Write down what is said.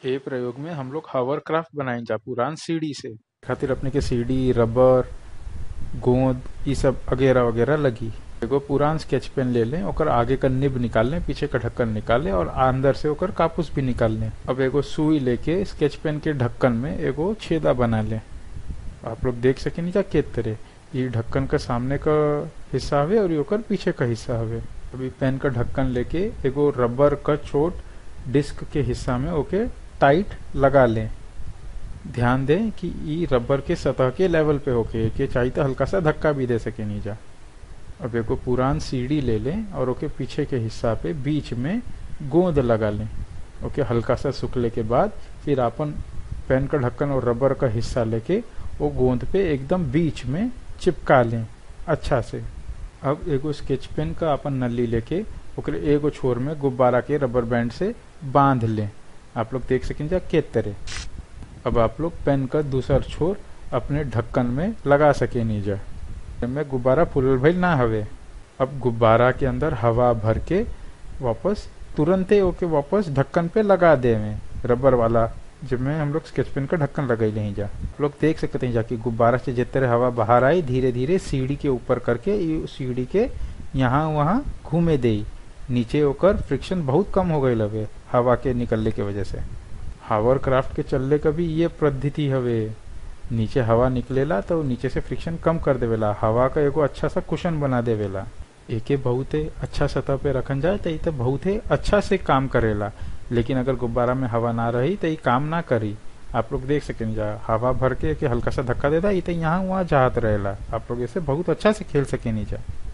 ए प्रयोग में हम लोग हावरक्राफ्ट बनाई जा पुरान सीढ़ी से खातिर अपने के सीढ़ी रबर गोंद ई सब वगैरह वगैरह लगी एगो पुरान स्केच पेन ले लें ओकर आगे का निब निकाल लें पीछे का ढक्कन निकाल लें और अंदर से ओकर कापूस भी निकाल लें अब एगो सुई लेके स्केच पेन के ढक्कन में एगो छेदा बना लें आप लोग देख सके नहीं जा के तरह ये ढक्कन का सामने का हिस्सा हवे और ओकर पीछे का हिस्सा हवे अभी पेन का ढक्कन लेके एगो रबर का छोट डिस्क के हिस्सा में ओके टाइट लगा लें ध्यान दें कि ई रबर के सतह के लेवल पे होके के चाहिए तो हल्का सा धक्का भी दे सके नीचा अब एगो पुरान सीढ़ी ले लें और ओके पीछे के हिस्सा पे बीच में गोंद लगा लें ओके हल्का सा सुखले के बाद फिर अपन पेन का ढक्कन और रबर का हिस्सा लेके वो गोंद पे एकदम बीच में चिपका लें अच्छा से अब एगो स्केच पेन का अपन नली लेके ओकरे एगो छोर में गुब्बारा के रबर बैंड से बांध लें आप लोग देख सकें जा के तरह अब आप लोग पेन का दूसर छोर अपने ढक्कन में लगा सके नीचा में गुब्बारा फुलल भइल ना हवे अब गुब्बारा के अंदर हवा भर के वापस तुरंते ओके वापस ढक्कन पे लगा दे में रबर वाला जिसमें हम लोग स्केच पेन का ढक्कन लगाई नहीं जा आप लोग देख सकते हैं जाकि गुब्बारा से जितने हवा बाहर आई धीरे धीरे सीढ़ी के ऊपर करके सीढ़ी के यहाँ वहाँ घूमे दे नीचे होकर फ्रिक्शन बहुत कम हो गई लवे हवा के निकलने की वजह से हावर क्राफ्ट के चलने का भी ये पद्धति हवे नीचे हवा निकलेला तो नीचे से फ्रिक्शन कम कर देवेला हवा का एगो अच्छा सा कुशन बना देवेला एके बहुत अच्छा सतह पे रखन जाए तो ये तो बहुत अच्छा से काम करेला लेकिन अगर गुब्बारा में हवा ना रही तो ये काम ना करी आप लोग देख सकें जा हवा भर के, के हल्का सा धक्का देता ये तो यहाँ वहाँ जात रहेला आप लोग इसे बहुत अच्छा से खेल सके नीचा